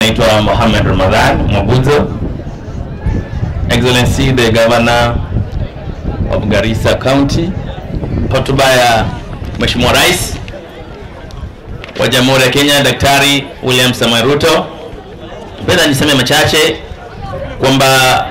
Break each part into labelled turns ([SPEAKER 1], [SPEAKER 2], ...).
[SPEAKER 1] Naitwa Mohamed Ramadhan Mwabuzo, Excellency the Governor of Garissa County. Hotuba ya Mheshimiwa Rais wa Jamhuri ya Kenya Daktari William Samoei Ruto. Penda niseme machache kwamba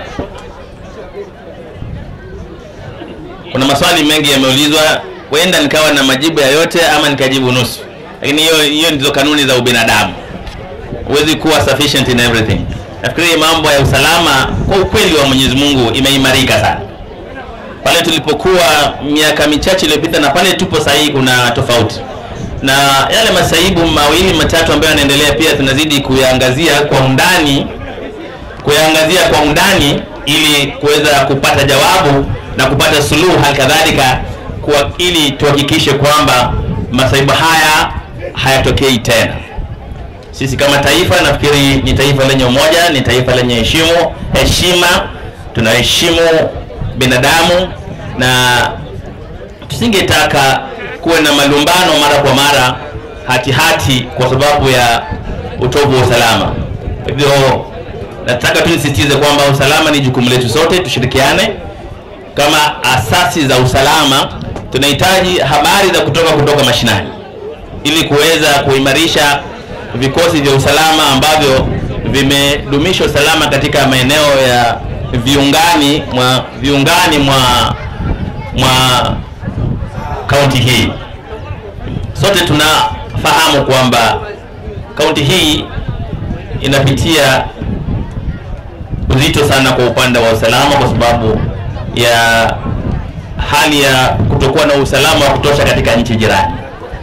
[SPEAKER 1] kuna maswali mengi yameulizwa, huenda nikawa na majibu ya yote ama nikajibu nusu, lakini hiyo hiyo ndizo kanuni za ubinadamu huwezi kuwa sufficient in everything. Nafikiri mambo ya usalama kwa ukweli wa Mwenyezi Mungu imeimarika sana. Pale tulipokuwa miaka michache iliyopita na pale tupo sasa hivi kuna tofauti, na yale masaibu mawili matatu ambayo yanaendelea pia tunazidi kuyaangazia kwa undani, kuyaangazia kwa undani ili kuweza kupata jawabu na kupata suluhu, hali kadhalika kwa ili tuhakikishe kwamba masaibu haya hayatokei tena. Sisi kama taifa nafikiri ni taifa lenye umoja, ni taifa lenye heshimu heshima, tunaheshimu binadamu na tusingetaka kuwe na malumbano mara kwa mara hati hati kwa sababu ya utovu wa usalama. Kwa hivyo nataka tu nisisitize kwamba usalama ni jukumu letu sote, tushirikiane kama asasi za usalama. Tunahitaji habari za kutoka kutoka mashinani ili kuweza kuimarisha vikosi vya usalama ambavyo vimedumisha usalama katika maeneo ya viungani mwa viungani mwa mwa kaunti hii. Sote tunafahamu kwamba kaunti hii inapitia uzito sana kwa upande wa usalama kwa sababu ya hali ya kutokuwa na usalama wa kutosha katika nchi jirani.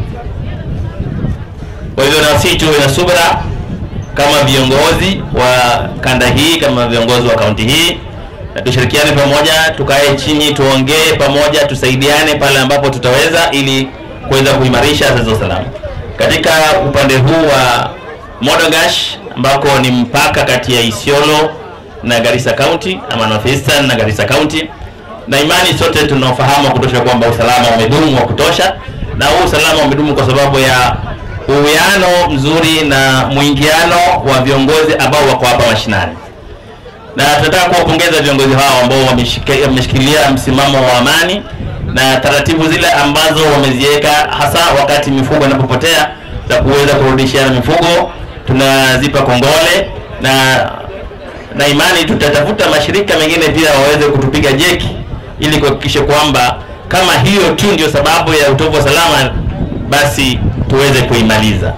[SPEAKER 1] Kwa hivyo na sisi tuwe na subira kama viongozi wa kanda hii, kama viongozi wa kaunti hii, na tushirikiane pamoja, tukae chini, tuongee pamoja, tusaidiane pale ambapo tutaweza, ili kuweza kuimarisha asasi za usalama katika upande huu wa Modogash ambako ni mpaka kati ya Isiolo na Garissa County ama North Eastern na Garissa County, na imani sote tunaofahamu wa kutosha kwamba usalama umedumu wa kutosha, na huu usalama umedumu kwa sababu ya uwiano mzuri na mwingiano wa viongozi ambao wako hapa mashinani, na tunataka kuwapongeza viongozi hao ambao wameshikilia msimamo wa amani na taratibu zile ambazo wameziweka, hasa wakati mifugo inapopotea za kuweza kurudishiana mifugo, tunazipa kongole na na imani tutatafuta mashirika mengine pia waweze kutupiga jeki ili kuhakikisha kwamba kama hiyo tu ndio sababu ya utovu wa salama basi tuweze kuimaliza.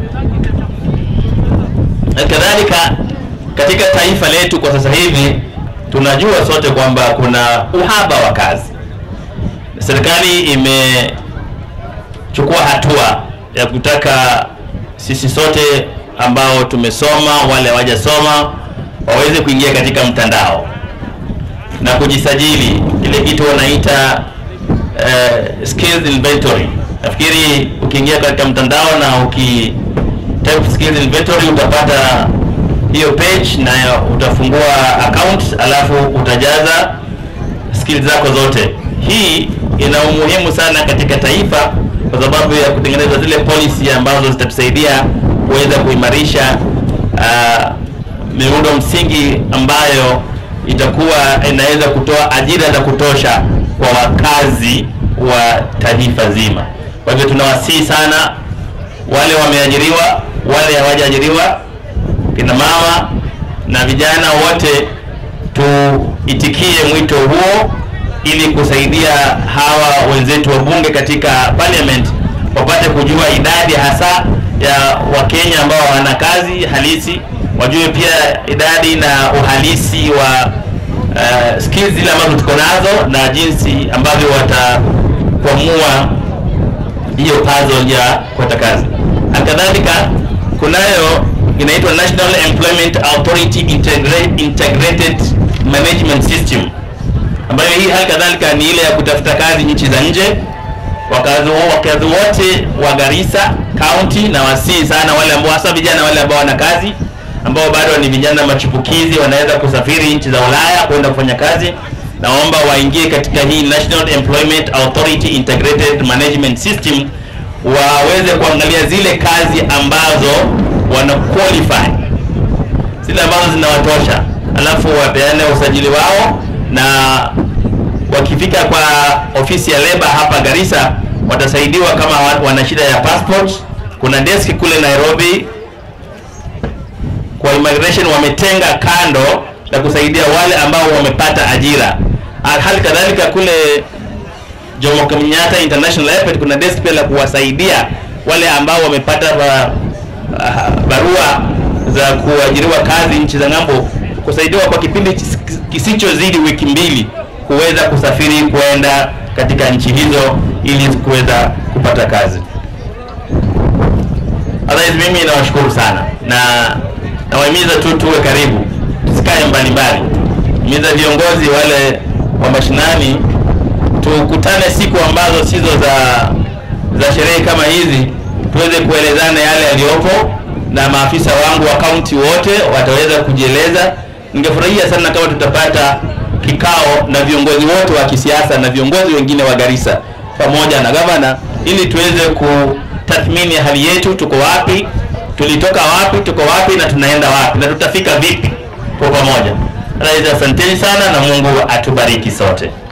[SPEAKER 1] Kadhalika katika taifa letu kwa sasa hivi tunajua sote kwamba kuna uhaba wa kazi. Serikali imechukua hatua ya kutaka sisi sote ambao tumesoma, wale hawajasoma waweze kuingia katika mtandao na kujisajili, ile kitu wanaita uh, skills inventory nafikiri ukiingia katika mtandao na uki type skills inventory utapata hiyo page na utafungua account alafu utajaza skills zako zote. Hii ina umuhimu sana katika taifa kwa sababu ya kutengeneza zile policy ambazo zitatusaidia kuweza kuimarisha uh, miundo msingi ambayo itakuwa inaweza kutoa ajira za kutosha kwa wakazi wa taifa zima. Kwa hivyo tunawasihi sana wale wameajiriwa, wale hawajaajiriwa, kina mama na vijana wote, tuitikie mwito huo ili kusaidia hawa wenzetu wa bunge katika parliament wapate kujua idadi hasa ya Wakenya ambao hawana kazi halisi, wajue pia idadi na uhalisi wa uh, skills zile ambazo tuko nazo na jinsi ambavyo watakwamua hiyo puzzle ya kupata kazi. Halikadhalika kunayo inaitwa National Employment Authority Integra- Integrated Management System ambayo hii hali kadhalika ni ile ya kutafuta kazi nchi za nje. Wakazi wakazi wote wa Garissa County na wasii sana wale ambao hasa vijana wale ambao wana kazi ambao bado ni vijana machipukizi wanaweza kusafiri nchi za Ulaya kwenda kufanya kazi naomba waingie katika hii National Employment Authority Integrated Management System waweze kuangalia zile kazi ambazo wana qualify zinawatosha, alafu wapeane usajili wao, na wakifika kwa ofisi ya leba hapa Garissa watasaidiwa kama wa- wana shida ya passport. Kuna deski kule Nairobi kwa immigration wametenga kando na kusaidia wale ambao wamepata ajira. Ah, Hali kadhalika kule Jomo Kenyatta International Airport kuna desk pia la kuwasaidia wale ambao wamepata ba, ah, barua za kuajiriwa kazi nchi za ng'ambo, kusaidiwa kwa kipindi kis- kisichozidi wiki mbili kuweza kusafiri kwenda katika nchi hizo ili kuweza kupata kazi. Otherwise mimi nawashukuru sana na nawahimiza tu tuwe karibu, tusikae mbali mbali. Himiza viongozi wale wa mashinani tukutane siku ambazo sizo za za sherehe kama hizi, tuweze kuelezana yale yaliyopo, na maafisa wangu wa kaunti wote wataweza kujieleza. Ningefurahia sana kama tutapata kikao na viongozi wote wa kisiasa na viongozi wengine wa Garissa pamoja na gavana, ili tuweze kutathmini hali yetu, tuko wapi, tulitoka wapi, tuko wapi na tunaenda wapi na tutafika vipi kwa pamoja. Rais, asanteni sana na Mungu atubariki sote.